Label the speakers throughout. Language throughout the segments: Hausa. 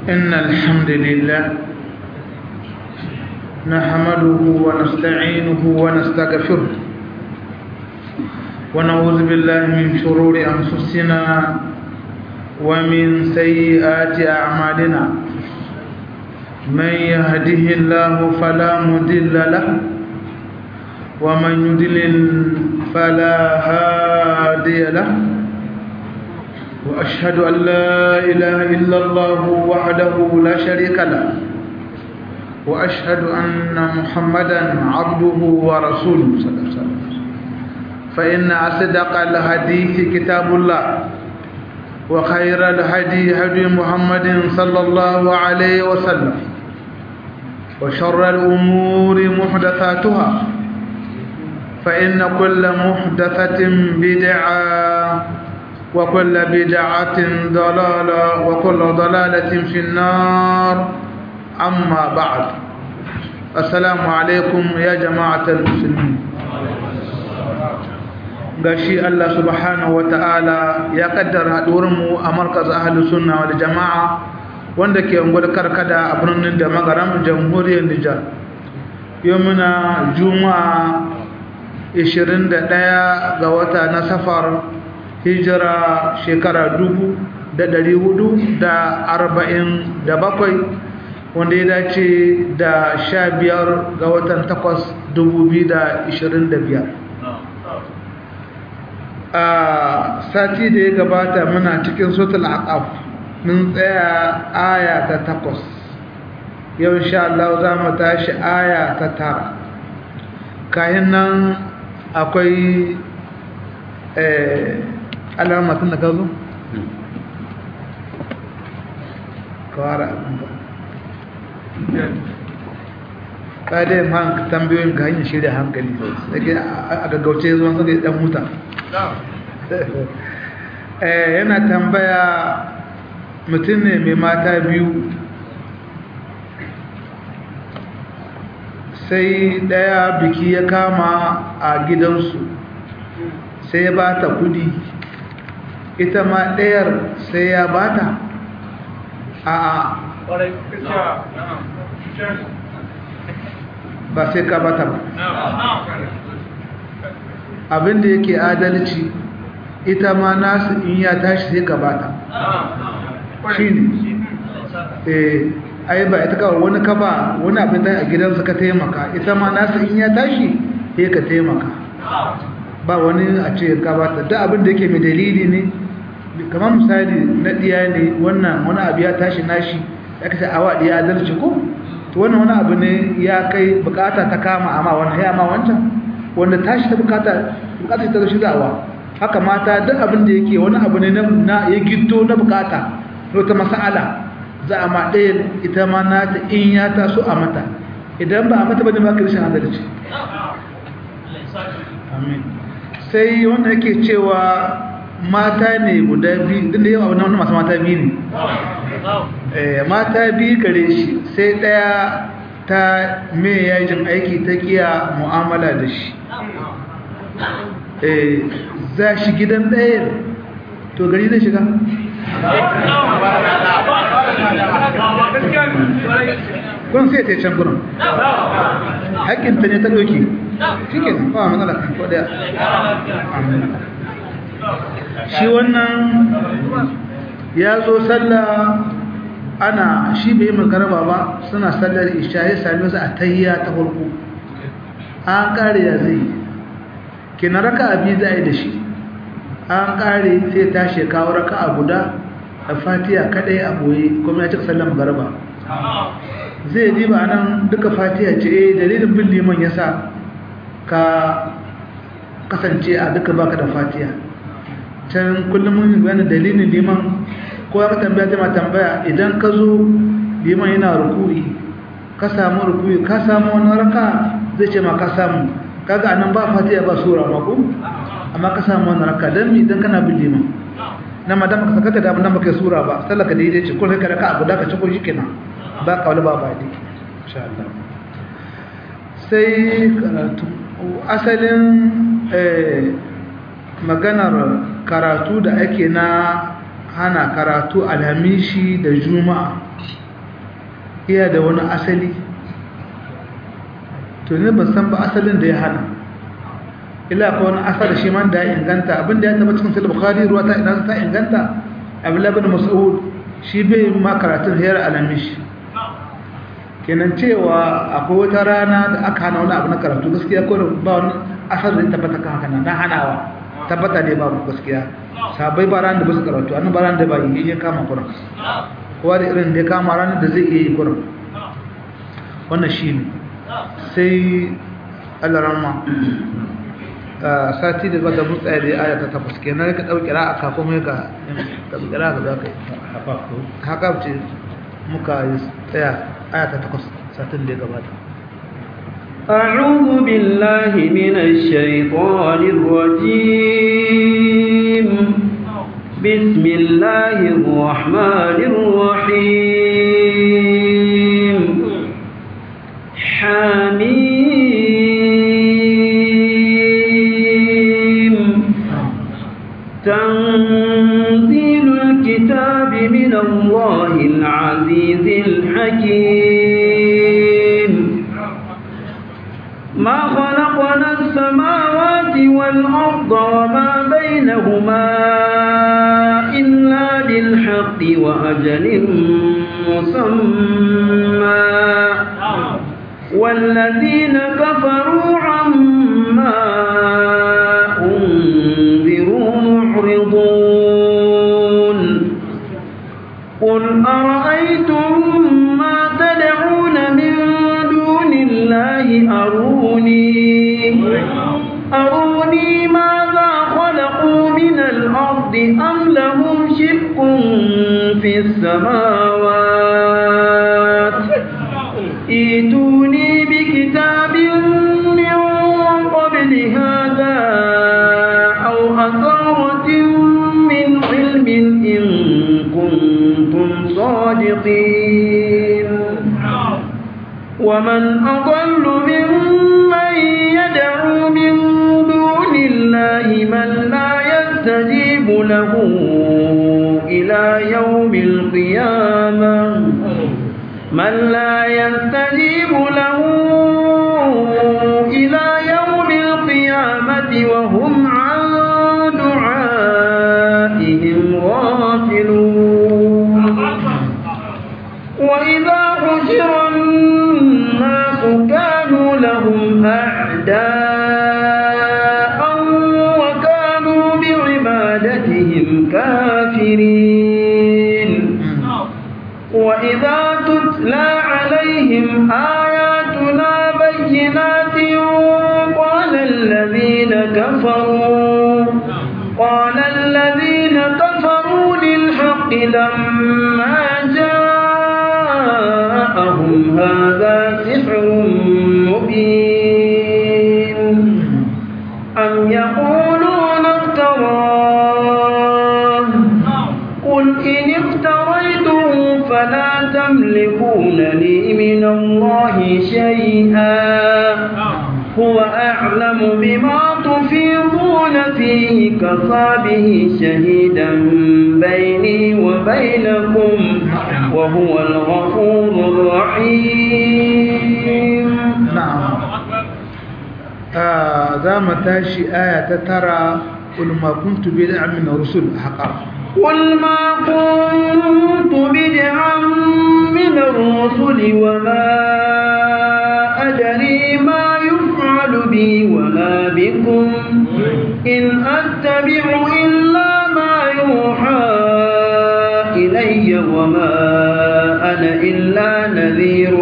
Speaker 1: إن الحمد لله نحمده ونستعينه ونستغفره ونعوذ بالله من شرور أنفسنا ومن سيئات أعمالنا من يهده الله فلا مضل له ومن يضلل فلا هادي له وأشهد أن لا إله إلا الله وحده لا شريك له وأشهد أن محمدا عبده ورسوله صلى الله عليه وسلم فإن أصدق الحديث كتاب الله وخير الهدي هدي محمد صلى الله عليه وسلم وشر الأمور محدثاتها فإن كل محدثة بدعة وكل بدعة ضلالة وكل ضلالة في النار أما بعد السلام عليكم يا جماعة المسلمين gashi Allah subhanahu wata'ala ya kaddara mu a markaz ahli sunna wal jama'a wanda ke ungwar karkada a birnin da magaram jamhuriyar Nijar yau muna juma'a 21 ga wata na safar hijira shekara dubu da dari hudu da arba'in da bakwai wanda ya dace da sha biyar ga watan takwas dubu biyu da ishirin da biyar a sati da ya gabata muna cikin sotul aqaf mun tsaya aya ta takwas yau insha Allah za mu tashi aya ta tara kayan nan akwai alamatan da ka zo? kawara ka dai ma tambayoyin ka hanyar shirya hankali a gaggauce zuwan zai dan huta yana tambaya mutum ne mai mata biyu sai daya biki ya kama a gidansu sai ya ba ta kudi ita ma ɗayar sai ya ba ta a ba sai ka ba ta ba abinda yake adalci ita ma nasu in ya tashi sai ka ba ta shi ne ai ba ita kawai wani ka ba wani abin da a gidansa ka taimaka ita ma nasu in ya tashi sai ka taimaka ba wani a ce gabata da abin da yake mai dalili ne kamar misali na diya ne wannan wani abu ya tashi nashi ya kace awa diya adalci ko to wannan wani abu ne ya kai bukata ta kama amma wannan ya ma wancan wanda tashi ta bukata bukata ta shi zawa haka mata duk abin da yake wani abu ne na ya giddo na bukata ta mas'ala za a ma ɗaya ita ma nata in ya taso a mata idan ba a mata bane ba ka rashin adalci amin sai wanda yake cewa mata ne guda biyu din da yawa wannan masu mata biyu ne mata biyu gare shi sai daya ta me yajin aiki ta kiya mu'amala da shi za shi gidan ɗaya to gari zai shiga kun sai ta yi can gurin haƙƙinta ne ta ɗauki shi ke ba matsala ko daya shi wannan ya zo sallah ana shi bai magaraba ba suna sallar isha ya sami su a tayya ta farko an kare ya zai kina raka abi za a yi da shi an kare sai ta shekawa raka a guda a fatiya kadai a boye kuma ya cika sallar magaraba zai diba nan duka fatiya ce eh dalilin bin liman yasa ka kasance a duka baka da fatiya can kullum mun bayani dalilin liman ko ya tambaya ta tambaya idan ka zo liman yana ruku'i ka samu ruku'i ka samu wani raka zai ce ma ka samu kaga anan ba fatiya ba sura ma ko amma ka samu wani raka dan mi idan kana bin liman na madam ka saka da abin baka sura ba sallaka daidai ce ko kai ka raka abu da ka ci ko shikenan ba kawai ba ba dai insha Allah sai karatu asalin maganar karatu da ake na hana karatu alhamishi da juma'a iya da wani asali to ne ban san ba asalin da ya hana ila ko wani asali shi man da ya inganta abinda ya taba cikin sahih bukhari ruwa ta idan ta inganta abdullah ibn mas'ud shi bai ma karatun hayar alamish kenan cewa akwai wata rana da aka hana wani abu na karatu gaskiya ko ba wani asali da tabbata kan haka na hanawa tabbata ne ba gaskiya sabai ba ran da ba su karatu annan ba ran da ba yi ya kama kuran kowa da irin da ya kama ranar da zai iya yi kuran wannan shi ne sai alarama sati da bata mun tsaye da ya aya ta takwas kenan ka ɗauki ra'a kafin mai ka ɗauki ra'a ka za ka yi haka ce muka yi tsaya aya ta takwas satin da ya gabata
Speaker 2: أعوذ بالله من الشيطان الرجيم بسم الله الرحمن الرحيم حميم تنزيل الكتاب من الله العزيز الحكيم ما خلقنا السماوات والأرض وما بينهما إلا بالحق وأجل مسمى والذين كفروا عما أنذروا معرضون قل أرأيتم ما تدعون من دون الله أروني أروني ماذا خلقوا من الأرض أم لهم شرك في السماوات ائتوني بكتاب من قبل هذا أو أثارة من علم إن كنتم صادقين ومن أضل ممن يدعو من دون الله من لا يستجيب له إلى يوم القيامة من لا يستجيب له إلى يوم القيامة وهم عن دعائهم غافلون وإذا حشر الناس كانوا لهم أعداء وكانوا بعبادتهم كافرين وإذا تتلى عليهم آياتنا بينات قال الذين كفروا قال الذين كفروا للحق لما جاءهم هذا سحر مبين أم يقولون افتراه قل إن افتريته فلا تملكون لي من الله شيئا هو أعلم بما تفيضون فيه كفى به شهيدا بيني وبينكم وهو الغفور الرحيم
Speaker 1: na'am ah za mu tashi aya ta tara qul ma kuntu bid'an min rusul haqa
Speaker 2: قل ما كنت بدعا من الرسل وما أدري ما يفعل بي ولا بكم إن أتبع إلا ما يوحى إلي وما أنا إلا نذير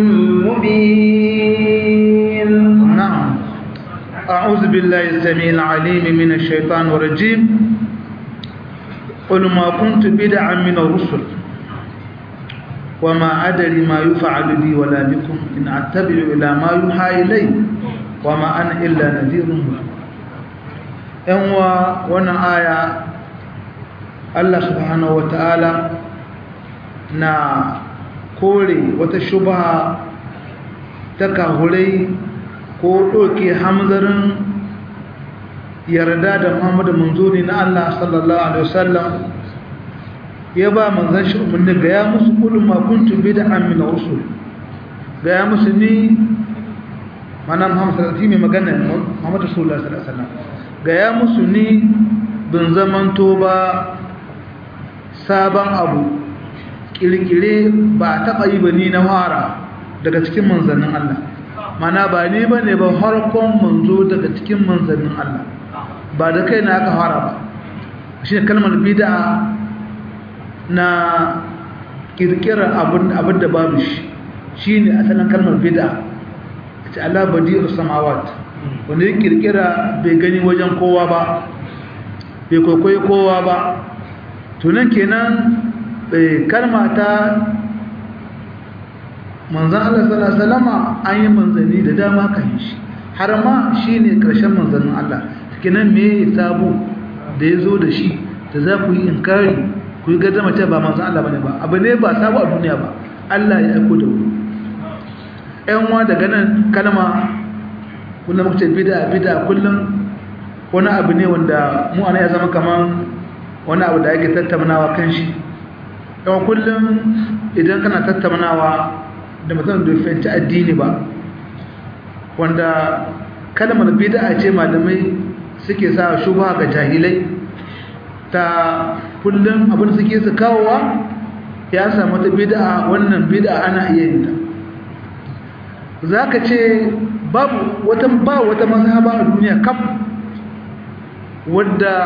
Speaker 2: مبين
Speaker 1: نعم أعوذ بالله السميع العليم من الشيطان الرجيم قل ما كنت بدعا من الرسل وما أدري ما يفعل بي ولا بكم إن أتبع إلى ما يوحى إلي وما أنا إلا نذير مبين أنوا وانا آية الله سبحانه وتعالى na kore wata shubha ta kahurai ko ɗauke hamzarin yarda da muhammadu manzuri na Allah sallallahu Alaihi wasallam ya ba manzan shi umarni ga ya musu kulun makuntu bid'an min rusul ga ya musu ni mana Muhammad sallallahu alaihi magana Muhammad Rasulullah sallallahu alaihi wasallam ga ya musu ni bin zamanto ba sabon abu kirkire ba taɓa yi ba ni na fara daga cikin manzannin Allah mana ba ni ba ne ba harkon manzo daga cikin manzannin Allah ba da kai na aka fara ba shi ne kalmar bida na kirkirar abin da babu shi shi ne asalin kalmar bida a ce Allah badiyar samawat wanda ya kirkira bai gani wajen kowa ba bai kwaikwayo kowa ba tunan kenan kalma ta manzan Allah sallallahu alaihi wasallama an yi manzanni da dama kan shi har ma shine karshen manzannin Allah kenan me sabo da yazo da shi da za ku yi inkari ku yi gaddama ta ba manzan Allah bane ba abu ne ba sabo a duniya ba Allah ya aiko da ku ƴan wa daga nan kalma kullum muka ce bid'a bid'a kullum wani abu ne wanda mu ana ya zama kaman wani abu da ake tattaunawa kan shi yawan kullum idan kana tattaunawa da mutum da fahimci addini ba wanda kalmar bid'a ce malamai suke sa shubha ga jahilai ta kullum abin suke su kawowa ya samu ta bid'a wannan bid'a ana iya yin ta zaka ce babu wata ba wata mazhaba a duniya kaf wadda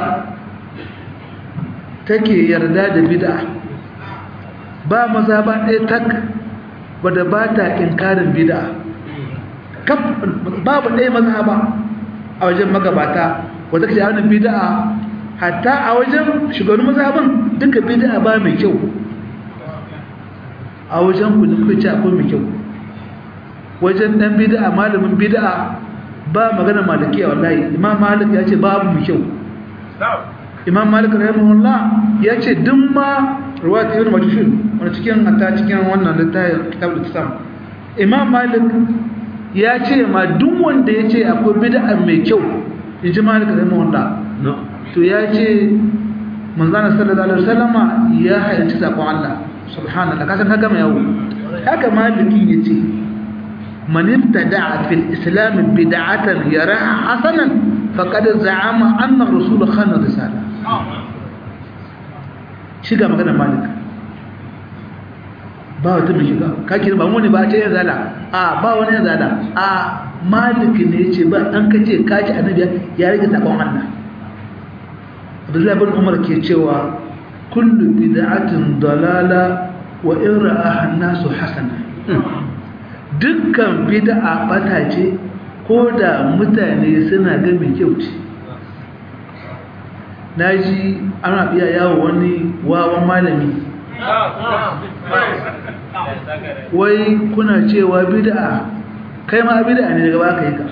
Speaker 1: take yarda da bid'a ba mazhaba ɗaya tak wadda ba ta inkarin bid'a kaf babu ɗaya mazhaba a wajen magabata wadda kace wannan bid'a hatta a wajen shugaban mazhaban duka bid'a ba mai kyau a wajen ku da kuka ce akwai mai kyau wajen dan bid'a malamin bid'a ba magana malikiya wallahi imam malik ya ce babu mai kyau imam malik rahimahullah ya ce duk ma ruwayat ibn majshun wanda cikin hatta cikin wannan littafin kitabul islam imam malik ya ce ma duk wanda ya ce akwai bid'a mai kyau yaji malik rahimahullah to ya ce manzana sallallahu alaihi wasallama ya halarci sakon Allah subhanallah kasan ka gama yawo haka malikin yace man ibtada'a fil islam bid'atan yaraha hasanan faqad za'ama anna rasul khana risala shiga magana malik ba wata mai shiga kake ba mu ne ba ce ya zala a ba wani ya zala a malik ne yace ba an kace kaci annabi ya rage sakon Allah Abdullahi bin Umar ke cewa kullu bid'atin dalala wa in ra'aha an-nasu hasana dukkan bid'a bata ce ko da mutane suna ga mai kyau ce naji ana biya yawo wani wawan malami wai kuna cewa bid'a kai ma bid'a ne daga baka yi ka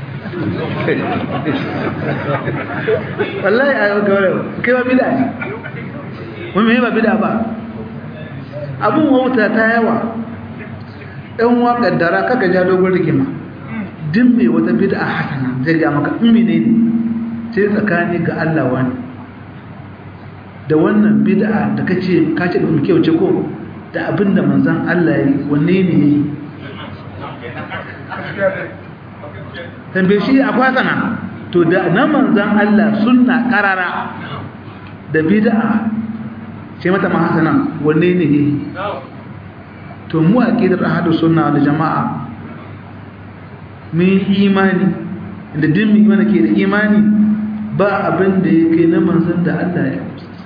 Speaker 1: wallahi a yau gawar kai ba bida ne wani mai ba bida ba abin wauta ta yawa ɗan wa ƙaddara kaka ja dogon rigima din mai wata bida a hasana zai ga maka imi ne ne sai tsakani ga Allah wani da wannan bida da kace kace da muke wuce ko da abin da manzan Allah ya yi wanne ne ya yi tambaye shi akwai sana to da na manzan Allah sunna karara da bid'a ce mata ma hasana wanne ne ne to mu aqidar ahadu sunna wal jamaa min imani da din mu imani ke da imani ba abin da yake na manzan da Allah ya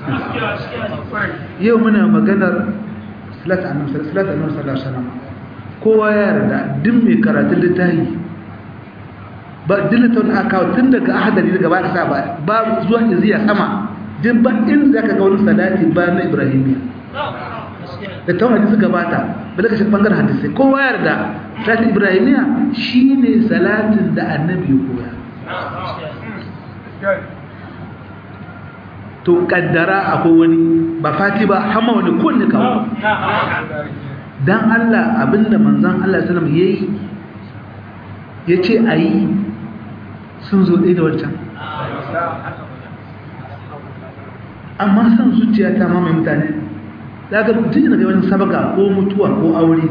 Speaker 1: yau muna maganar salatu annabi sallallahu alaihi wasallam kowa ya yarda din mai karatun littafi ba dilaton aka tun daga ahadari daga ba sa ba ba zuwa iziya sama din ba in zaka ga wani salati ba na ibrahimiya da ta hadisi suka bata ba daga shi bangaren hadisi kowa yarda salatin ibrahimiya shine salatin da annabi ya koya to kaddara akwai wani ba fati ba hama wani kunne kawo dan Allah abinda manzon Allah sallallahu alaihi wasallam yayi yace ayi sun zo ɗaya da wancan amma san zuciya ta mamaye mutane za ka mutum yana ga wani sabaka ko mutuwa ko aure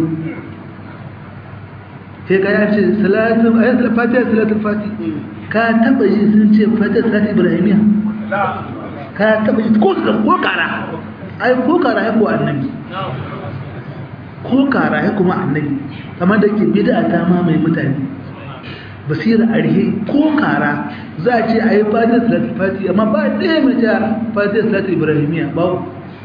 Speaker 1: sai ka yace salatul ayatul fatiha salatul fatiha ka taba yi sun ce fatiha salatul ibrahimiya ka taba yi ko ko kara ai ko kara ya ko annabi ko kara ya kuma annabi kamar da ke bid'a ta ma mai mutane basira arhe ko kara za a ce ayi fatiha salatul fatiha amma ba ɗaya mai ta fatiha salatul ibrahimiya babu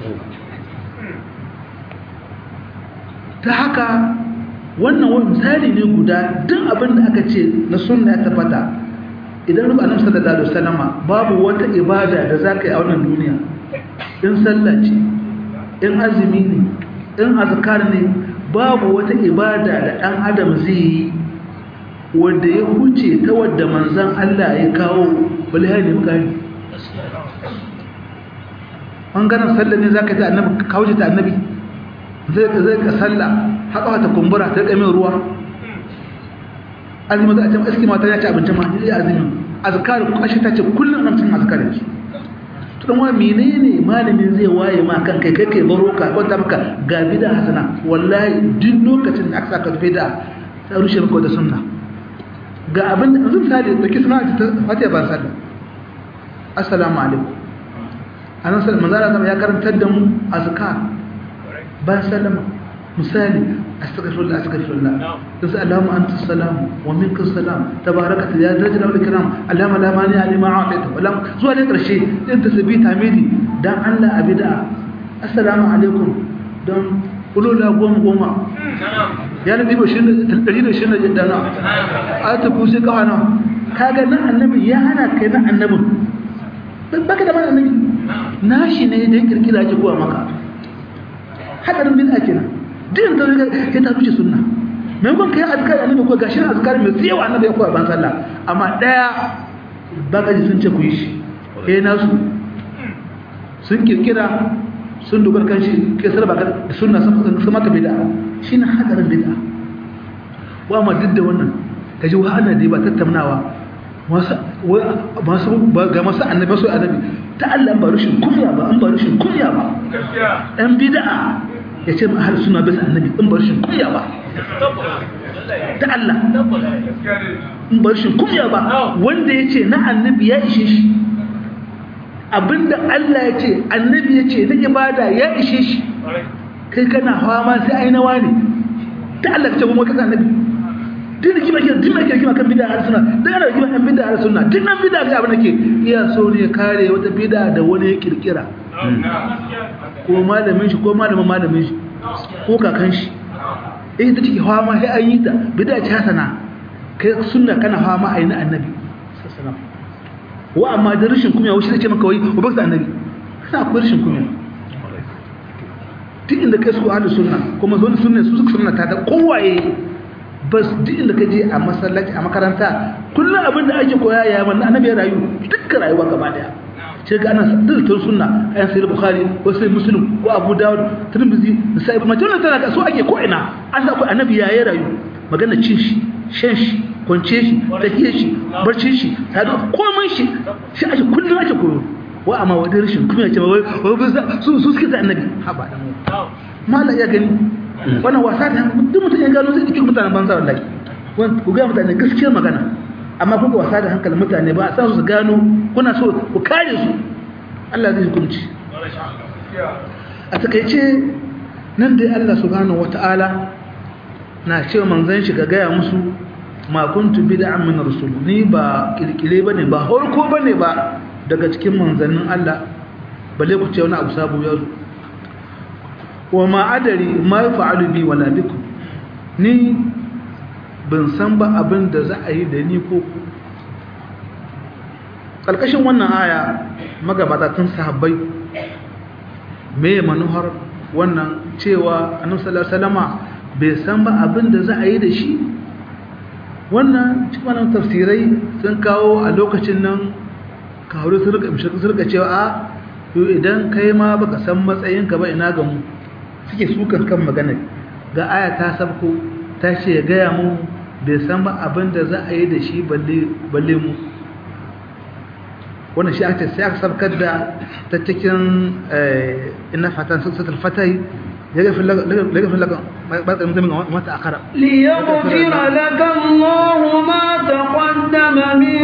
Speaker 1: ta haka wannan wani misali ne guda duk abin da aka ce na sunna ya tabbata idan ruba annabi sallallahu alaihi wasallama babu wata ibada da zaka yi a wannan duniya in sallah ce in azumi ne in azkar ne babu wata ibada da dan adam zai yi wanda ya huce ta wadda manzon Allah ya kawo bale ya ne muka yi bangaren sallah ne zaka ta annabi kawo ta annabi zai ka zai ka sallah haka ta kumbura ta kame ruwa azumi za a ce aski mata ya ci abincin ma ya azumi azkar kashi ta ce kullum nan cin azkar yake to dan wa menene malamin zai waye ma kan kai kai kai baro ka kwanta maka ga bid'a hasana wallahi duk lokacin da aka saka bid'a ta rushe maka da sunna ga abin da zan sale da kisna ta fatiha ban sallah assalamu alaikum anan sai manzara ya karantar da mu azkar bayan sallama misali astaghfirullah astaghfirullah yanzu allahumma anta salam wa minka salam tabarakata ya dajjal wal ikram allahumma la mani ali ma a'taita wala zuwa ne karshe din tasbih tamidi dan Allah abida assalamu alaikum don ulula goma goma ya nabi ba shi dari da shi na jiddana a ta kusa kawana kaga nan annabi ya hana kai nan annabin baka da man annabi nashi ne da ya kirkira ake kowa maka hadarin bid'a kenan din da ya ta ruce sunna mai gon kai azkar annabi ko gashi azkar mai tsayawa annabi ya koya ban sallah amma daya bagaji sun ce ku yi shi eh nasu sun kirkira sun dogar kan shi ke sarba kan sunna sun sun maka bid'a shine hadarin bid'a wa ma duk da wannan kaji wa ana da ba tattaunawa masu masu ga masu annabi su annabi ta Allah ba rushin kunya ba an ba rushin kunya ba ɗan bid'a ya ce ma ahal suna bisa annabi in ba rushin kunya ba ta Allah in ba rushin kunya ba wanda ya ce na annabi ya ishe shi abinda Allah ya ce annabi ya ce na ibada ya ishe shi kai kana hawa ma sai ai nawa ne ta Allah ka ce kuma kasa annabi duk da kima duk da kima kan bid'a har sunna duk da kima kan bid'a har sunna duk nan bid'a ga abin da ke iya so ne kare wata bid'a da wani ya kirkira ko malamin shi ko malamin malamin shi ko kakan shi eh ta ciki hawa ma sai an yi ta bid'a ce hasana kai sunna kana hawa ma ayi na annabi sallallahu wa amma da rashin kunya wuce ce maka wai ba ba annabi kana akwai rashin kunya duk inda kai su ahlus sunna kuma zo sunna su suka sunna ta da kowaye bas duk inda ka je a masallaci a makaranta kullum abin da ake koya ya manna annabi ya rayu dukkan rayuwa gaba daya sai ga ana dalilin sunna ayan sai bukhari ko sai muslim ko abu dawud tirmidhi sai ibn majah tana ka so ake ko ina an sa annabi ya yi rayu magana cin shi shan shi kwance shi tahiyar shi barcin shi sadu komai shi shi ake kullum ake koyo wa amma wadai rashin kuma ce wai su su suke da annabi haba dan mala ya gani wannan wasa da duk mutum ya gano zai ɗauki mutanen banza wallahi ku ga mutane gaskiyar magana amma kuka wasa da hankalin mutane ba a sa su gano kuna so ku kare su Allah zai hukunci a takaice nan dai Allah subhanahu wata'ala na cewa manzon shi ga gaya musu ma kuntu bid'an min rasul ni ba kirkire bane ba horko bane ba daga cikin manzannin Allah balle ku ce wani abu sabo ya zo wa ma'adari ma ya fa'alu bi wala biku ni ban san ba abin da za a yi da ni ko ku ƙarƙashin wannan aya magabata tun sahabbai me manuhar wannan cewa annabi sallallahu alaihi wasallama bai san ba abin da za a yi da shi wannan cikin tafsirai sun kawo a lokacin nan kawo sun rika cewa a idan kai ma baka san matsayinka ba ina ga mu suke sukan kan magana ga aya ta sabko ta ce ya gaya mu bai san ba abin da za a yi da shi balle mu wannan shi aka sai aka sabkar da ta cikin inna fatan satul fatai يغفر لك يغفر لك ما تأخر
Speaker 2: ليغفر لك الله ما تقدم من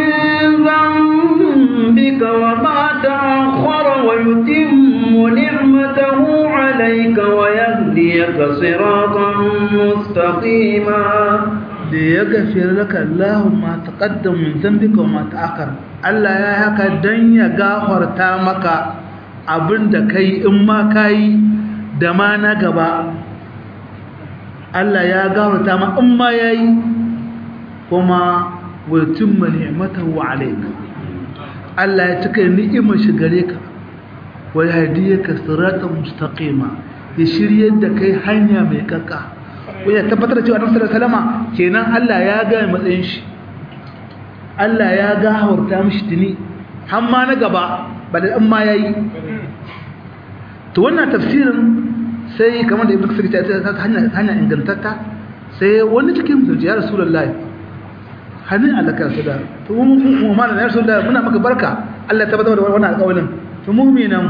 Speaker 2: ذنبك وما تأخر ويتم نعمته عليك ويهديك صراطا مستقيما
Speaker 1: ليغفر لك الله ما تقدم من ذنبك وما تأخر Allah ya haka dan ya gafarta maka abinda kai in ma kai da ma na gaba Allah ya gafarta ma in ma yayi kuma wa tumma ni'matahu alayka Allah ya cika ni'imar shi gare ka wa yahdiyaka siratan mustaqima ya shiryar da kai hanya mai kakka wanda tabbatar da cewa Annabi sallallahu alaihi wasallam kenan Allah ya ga matsayin shi Allah ya gafarta mishi tuni har ma na gaba ba da in ma yayi to wannan tafsirin sai kamar da ibnu kasir ta ta hanya hanya ingantatta sai wani cikin su ya rasulullahi hanin alaka su da to mu mu ma da rasulullahi muna maka barka Allah ya tabbatar da wannan alƙawarin to mu me nan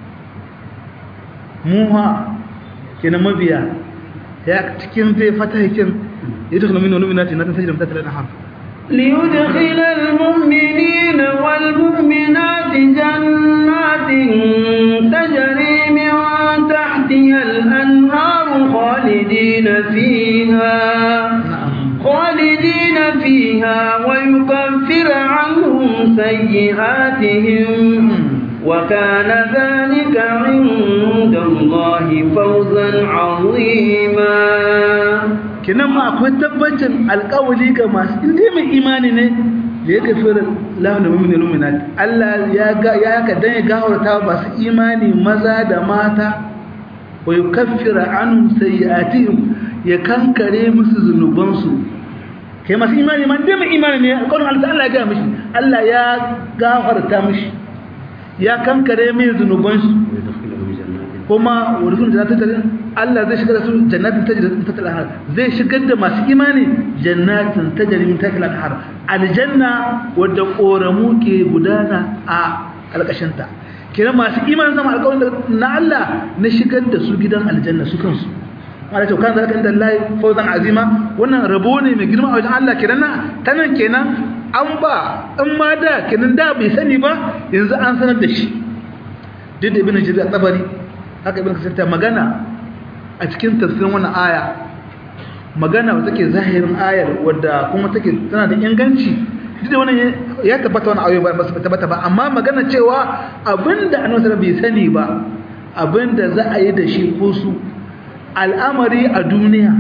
Speaker 1: mu ha kenan mabiya ya cikin zai fata hikin yadkhulu min numinati na tajri min tahtiha al-anhar
Speaker 2: ليدخل المؤمنين والمؤمنات جنات تجري من تحتها الأنهار خالدين فيها خالدين فيها ويكفر عنهم سيئاتهم وكان ذلك عند الله فوزا عظيما
Speaker 1: kinan ma akwai tabbacin alƙawali ga masu inda mai imani ne da ya gafi lahun da mummuni luminat Allah ya ga ya ka dan ya gawarta masu imani maza da mata wa yukaffira anhum sayi'atihim ya kankare musu zunubansu kai masu imani ma inda mai imani ne alƙawarin Allah ya ga mishi Allah ya gafarta mishi ya kankare mai zunubansu kuma wurin jannatin Allah zai shigar da su jannatin tajri min tahtiha al-anhar zai shigar da masu imani jannatin tajri min tahtiha al-anhar aljanna wadda koramu ke gudana a alƙashin ta kira masu imani zama alƙawarin na Allah na shigar da su gidan aljanna su kansu Allah ce kan zalika inda Allah fawzan azima wannan rabo ne mai girma a wajen Allah kenan na tanan kenan an ba in ma da kenan da bai sani ba yanzu an sanar da shi duk da ibn jarir tabari haka ibn kasir ta magana a cikin tafsirin wannan aya magana wata take zahirin ayar wadda kuma take tana da inganci duk da wannan ya tabbata wannan ayoyi ba su tabbata ba amma magana cewa abinda annabi bai sani ba abinda za a yi da shi ko su al'amari a duniya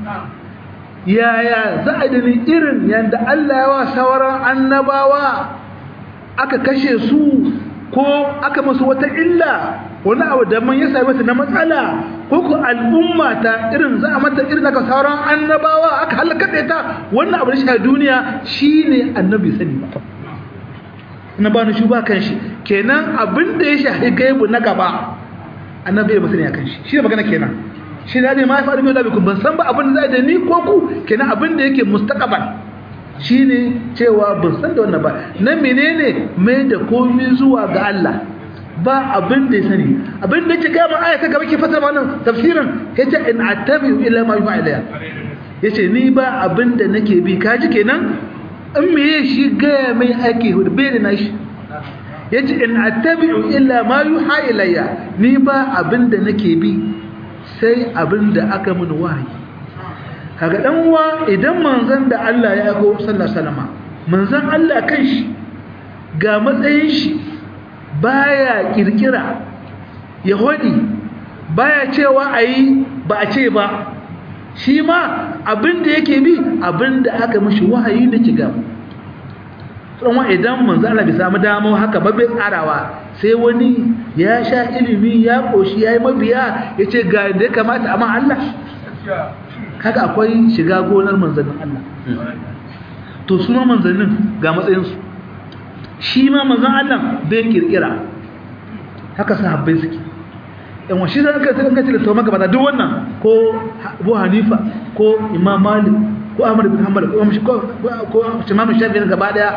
Speaker 1: yaya za a yi irin yadda Allah ya wa sauran annabawa aka kashe su ko aka masu wata illa wani abu da man ya same su na matsala ko ku al'umma ta irin za a mata irin aka sauran annabawa aka halaka da ta wannan abu da shi a duniya shine annabi sani ba na ba ni shi ba kan shi kenan abin da ya shahi gaibu na gaba annabi ya musani akan shi shi ne magana kenan shi ne ma ya faru mai labi kun ban san ba abin da za da ni ko ku kenan abin da yake mustaqbal shine cewa ban san da wannan ba na menene mai da komai zuwa ga Allah ba abin da ya sani abin da yake gama aya ta gaba ke fasara wannan tafsirin yace in attabi ila ma yuha ilayya yace ni ba abin da nake bi kaji kenan in me shi ga mai ake hudu bai da nashi yace in attabi ila ma yuha ilayya ni ba abin da nake bi sai abin da aka mun wahayi kaga dan uwa idan manzon da Allah ya aiko sallallahu alaihi wasallam manzon Allah kanshi ga matsayin shi baya kirkira ya hodi baya cewa ayi ba a ce ba shi ma abinda yake bi abinda aka mishi wahayi da kiga tsanwa idan manzo Allah bai samu damar haka ba bai tsarawa sai wani ya sha ilimi ya koshi yayi mabiya yace ga da kamata amma Allah kaga akwai shiga gonar manzannin Allah to su ma manzannin ga matsayinsu shi ma manzan Allah bai kirkira haka sahabbai suke yan wa shi zan ka tsaka da tawama gaba da duk wannan ko Abu Hanifa ko Imam Malik ko Ahmad bin Hanbal ko ko ko Imam Shafi'i gaba daya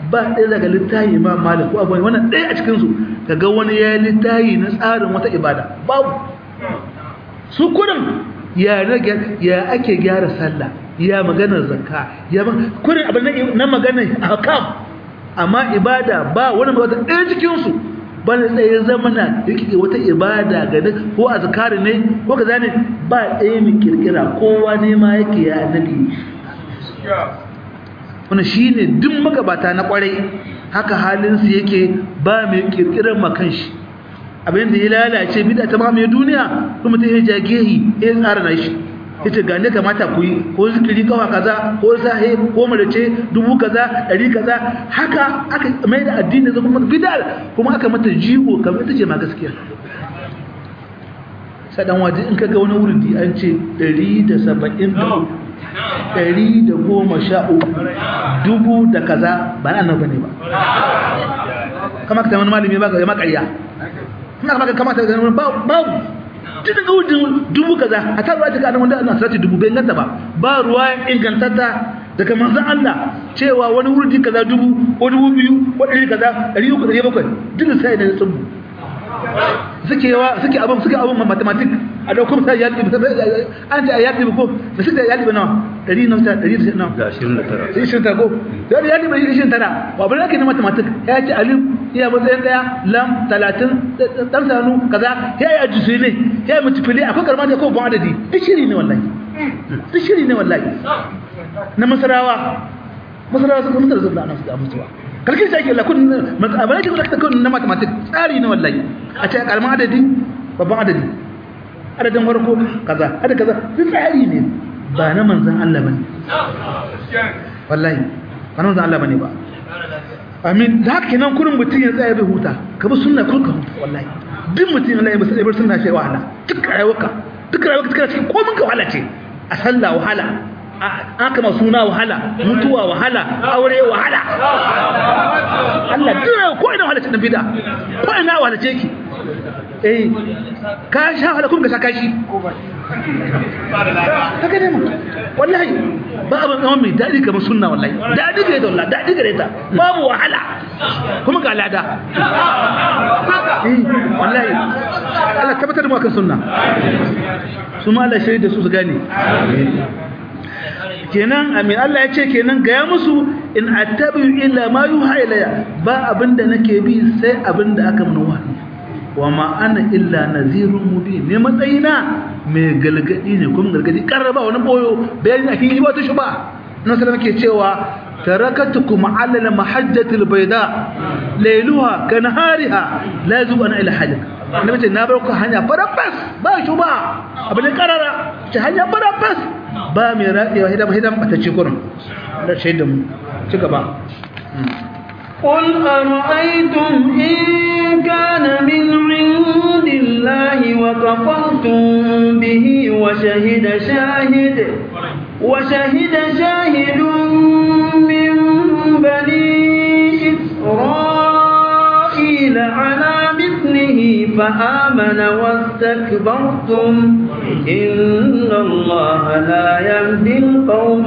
Speaker 1: ba ɗaya daga littafi imam malik ko abu wannan ɗaya a cikinsu kaga wani ya yi littafi na tsarin wata ibada babu su kudin ya ya ake gyara sallah ya maganar zakka ya kudin abin na maganar hakam amma ibada ba wani wata ɗaya cikinsu ba na tsaye zama na yake wata ibada ga duk ko azkari ne ko kaza ne ba ɗaya mai kirkira kowa ne ma yake ya annabi wannan shine duk magabata na kwarai haka halin su yake ba mai kirkirar makan shi abin da ya lalace bid'a ta ma mai duniya kuma ta yi jagehi ya tsara na shi yace ga ne kamata ku yi ko zikiri kawa kaza ko sahi ko marace dubu kaza dari kaza haka aka mai da addini zama kuma bid'a kuma aka mata jigo kamar ita ce ma gaskiya sadan waje in kaga wani wurdi an ce 170 ɗari da goma sha uku dubu da kaza ba na annabi ne ba kama ka wani malami ba ga makarya kuma kama ka kamata ga wani babu tun daga wujin dubu kaza a ta ruwa ta wanda ana sarati dubu bai inganta ba ba ruwa ingantatta daga manzan Allah cewa wani wurdi kaza dubu ko dubu biyu ko ɗari kaza ɗari uku ɗari bakwai duk sai da tsubu suke yawa suke abin suke abin mathematic a dauko misali ya ɗibi an ce ya ɗibi ko da suke ya ɗibi nawa ɗari na wuta ɗari da nawa
Speaker 3: ga ashirin da tara
Speaker 1: sai ishirin tara ko da ya ɗibi ishirin tara wa abin da ake na mathematic ya ce alif iya matsayin ɗaya lam talatin ɗan sanu kaza ya yi ajisu ne ya yi multiply akwai karma ne ko ban adadi duk shiri ne wallahi duk shiri ne wallahi na masarawa masarawa sun kuma da nan su da mutuwa kalkin sai ke la kun abin da ke kun na mathematics tsari ne wallahi a ce kalman adadi babban adadi adadin farko kaza adadin kaza duk tsari ne ba na manzon Allah bane wallahi ba na manzon Allah bane ba amin da haka kenan kurin mutum ya tsaya bai huta ka bi sunna kun ka huta wallahi duk mutum Allah ya bar bar sunna shi wahala duk rayuwarka duk rayuwarka kana cikin komai ka wahala ce a sallah wahala aka ma suna wahala mutuwa wahala aure wahala Allah duk ko ina wahala ce dan bid'a ko ina wahala ce ki eh ka sha wahala kuma ka sha kashi haka ne mu wallahi ba abin zama mai daɗi kamar sunna wallahi daɗi gare ta wallahi daɗi gare ta babu wahala kuma ga lada wallahi Allah tabbatar da mu akan sunna su ma Allah shaida su su gane kenan amin Allah ya ce kenan gaya musu in attabi illa ma yuha ilayya ba abinda nake bi sai abinda aka mun wahayi wa ma ana illa nazirun mubin ne matsayina mai galgadi ne kuma galgadi karraba wani boyo bayani akin yi wata shuba na sallallahu ke cewa tarakatukum ala al-mahajjati al-bayda layluha kanahariha la yazu ana ila hajj annabi ce na bar ku hanya farafas ba shuba abin karara ce hanya farafas ba mai raɗewa hidan hidan bata ce kurin da shaidan ci gaba
Speaker 2: قل أرأيتم إن كان من عند الله وكفرتم به وشهد شاهد وشهد شاهد من بني إسرائيل على مثله فآمن واستكبرتم إن الله لا يهدي القوم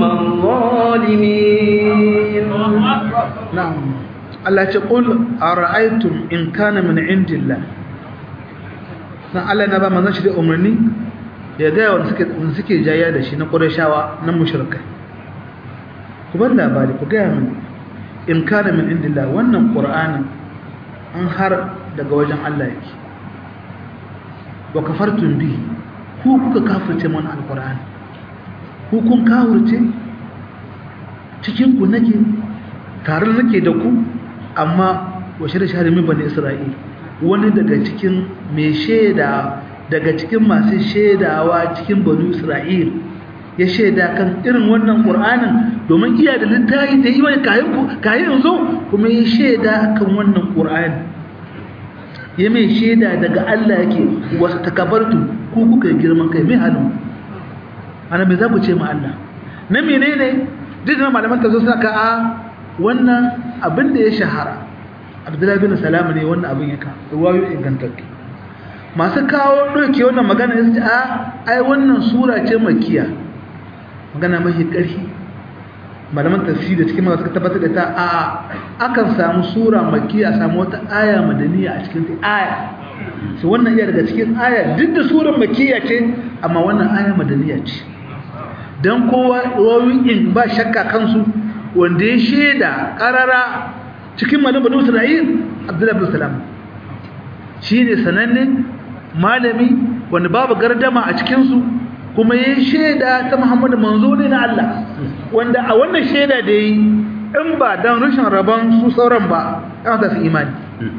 Speaker 2: الظالمين
Speaker 1: نعم Allah ce qul ara'aytum in kana min indillah dan Allah na ba manzon shi da umarni ya ga wanda suke wanda suke jayya da shi na Qurayshawa na mushrikai ku bar labari ku ga min in kana min indillah wannan Qur'ani an har daga wajen Allah yake wa kafartum bihi ku kuka kafirce mana alqur'ani ku kun kafirce cikin ku nake tare nake da ku amma washe da shahari min bani isra'il wani daga cikin mai shaida daga cikin masu shaidawa cikin bani isra'il ya shaida kan irin wannan qur'anin domin iya da littafi da yi wani kayan ku kayan zo kuma ya shaida kan wannan qur'ani ya mai shaida daga Allah yake wasu takabartu ku kuka girman kai mai halin ana me za ku ce ma Allah na menene duk da malaman ta zo saka a wannan abin da ya shahara abdullahi bin salama ne wannan abin ya ka ruwayo ingantattu masu kawo ɗauke wannan magana ya ce a ai wannan sura ce makiya magana mafi ƙarfi malaman tafsiri cikin masu suka tabbatar da ta a akan samu sura makki a samu wata aya madaniya a cikin aya su wannan iya daga cikin aya duk da surar makkiya ce amma wannan aya madaniya ce don kowa in ba shakka kansu wanda ya shaida karara cikin malin banu isra'il abdullahi bin salam shi ne sananne malami wanda babu gardama a cikinsu kuma ya shaida ta muhammadu manzo ne na Allah wanda a wannan shaida da yi in ba don rashin rabon su sauran ba ya su imani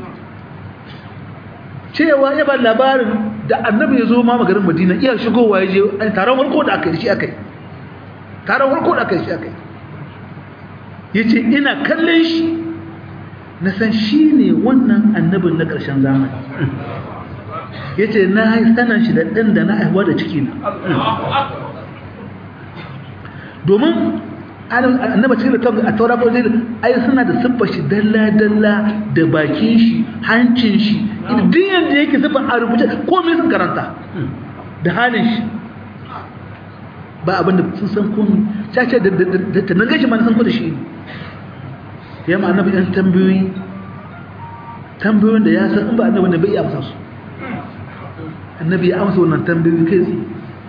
Speaker 1: cewa ya ba labarin da annabi ya zo ma magarin madina iya shigowa ya je taron warko da aka yi shi aka yi taron warko da aka yi shi aka yi ya ce ina kallon shi na san shi ne wannan annabin na ƙarshen zamani ya ce na yi sanan shi da ɗan da na haihuwa da ciki na domin annaba cikin da a taura ko zai ai suna da siffar shi dalla-dalla da bakin shi hancin shi duk yadda yake siffar a rubuce komai sun karanta da halin shi ba abinda sun san komai cace da ta naga shi ma na san ko da shi ne ya ma annabi ɗan tambayoyi tambayoyin da ya san in ba annabi ne bai iya amsa su annabi ya amsa wannan tambayoyi kai tsaye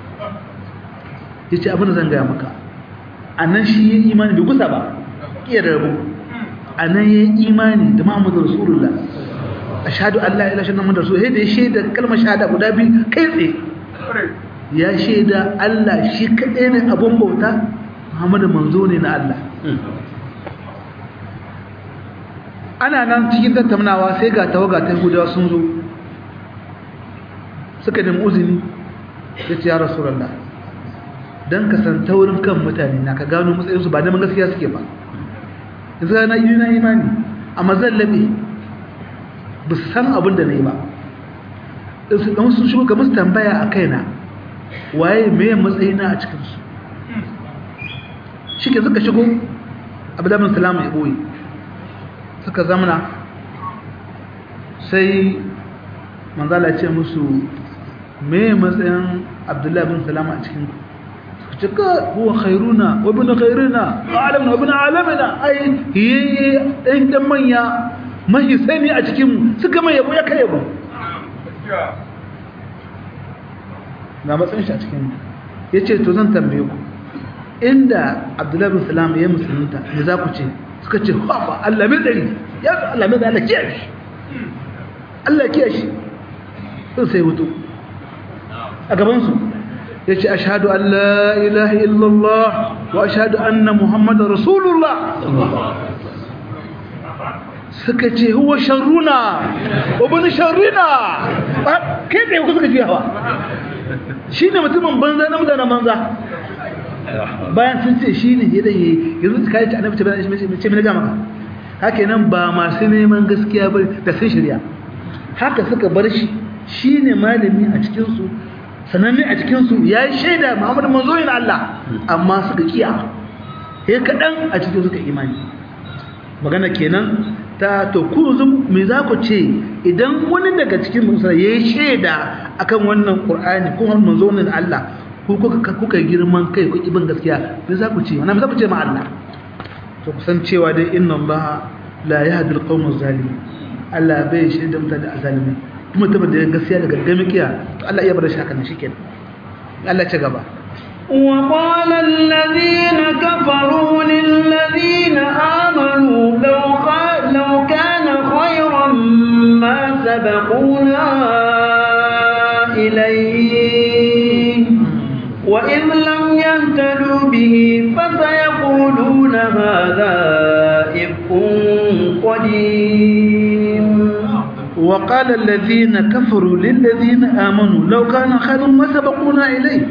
Speaker 1: ya ce abin da zan gaya maka a nan shi ya imani bai gusa ba iya da rabu a nan ya imani da muhammadu rasulullah a shahadu allah ila shi muhammadu rasulullah da ya shaida kalmar shahada guda biyu kai tsaye ya shaida allah shi kaɗai ne abin bauta muhammadu manzo ne na allah ana nan cikin tattaunawa sai ga tawaga ta gudawa sun zo suka nemi uzini ya ce ya rasulallah don ka san taurin kan mutane na ka gano matsayinsu ba neman gaskiya suke ba yanzu na yi na imani amma zan laɓe ba su san abin da na yi ba ɗan sun shigo ga musu tambaya a kaina waye mai matsayina a cikinsu shi ke suka shigo abdullahi salamu ya ɓoye suka zamana sai manzala ce musu me matsayin abdullahi bin salama a cikin cika huwa khairuna wa bin khairuna wa alamna wa bin alamina ai yayye ɗan ɗan manya mahi sani a cikin suka mai yabo ya kai yabo ga matsayin shi a cikin ya ce to zan tambaye ku inda abdullahi bin salama ya musulunta ne za ku ce suka ce haɓa Allah mai ɗari ya fi Allah mai ɗari Allah kiyaye shi Allah kiyaye shi sun sai wuto a gabansu ya ce ashadu an la ilaha illallah wa ashadu anna muhammadu rasulullah suka ce huwa sharruna wabin sharrina kai tsaye kuka suka ji hawa shi ne mutumin banza na mutanen banza bayan sun ce shi ne yadda yi yanzu ka yi ta annabi ce mai gama ka haka nan ba masu neman gaskiya ba da sun shirya haka suka bar shi shi ne malami a cikinsu sananne a cikinsu ya yi shaida muhammadu manzo yin Allah amma suka kiya ya kaɗan a cikin suka imani magana kenan ta to ku me za ku ce idan wani daga cikin musulmai ya yi shaida akan wannan ƙur'ani ko manzo yin Allah kuka girman kai ku ibin gaskiya me za ku ce wannan za ku ce ma Allah to kusan cewa dai inna Allah la yahdi al-qawm az-zalimin Allah bai shi da mutane azalimi kuma tabbata da gaskiya da gargami kiya to Allah iya bar shi haka ne shikenan Allah ci gaba
Speaker 2: وقال الذين كفروا للذين آمنوا لو, لو كان خيرا ما سبقونا إليه وإذ لم يهتدوا به فسيقولون هذا إفك قديم
Speaker 1: وقال الذين كفروا للذين آمنوا لو كان خير ما سبقونا إليه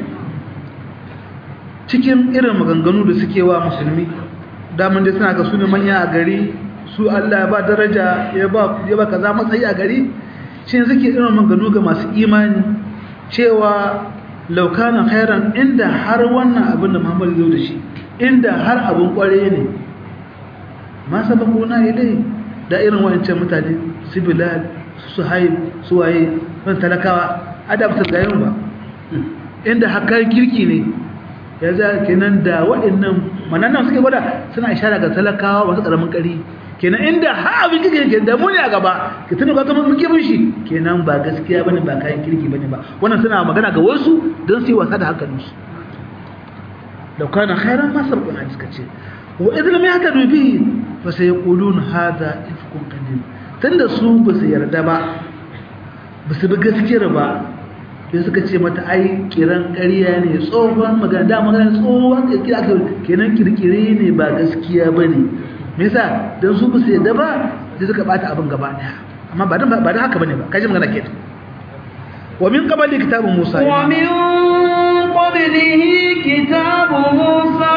Speaker 1: cikin irin maganganu da suke wa musulmi daman dai suna ga su ne manya a gari su Allah ya ba daraja ya ba ya ba kaza matsayi a gari shi suke irin maganganu ga masu imani cewa laukanan khairan inda har wannan abin da Muhammad zo da shi inda har abin kware ne ma sabakuna ilai da irin wancan mutane su bilal su haib su waye wani talakawa adabta gayin ba inda haka kirki ne ya za kenan da waɗannan mananan suke gwada suna ishara ga talakawa masu ƙaramin ƙari kenan inda har abin kike ke da muni a gaba ki tuna ka zama muke bin shi kenan ba gaskiya bane ba kayan kirki bane ba wannan suna magana ga wasu don su yi wasa da hankalin su da kana khairan ma sabquna suka ce wa idan lam yahtadu bihi fa sayqulun hadha ifkun qadim tunda su ba su yarda ba ba su bi gaskiyar ba sai suka ce mata ai kiran ƙarya ne tsohon magana da magana tsohon kirkira aka kenan kirkire ne ba gaskiya bane me yasa dan su basu yadda ba sai suka bata abin gaba daya amma ba dan ba dan haka bane ba kaji magana kenan wa min qabli kitabu musa
Speaker 2: wa min qablihi kitabu musa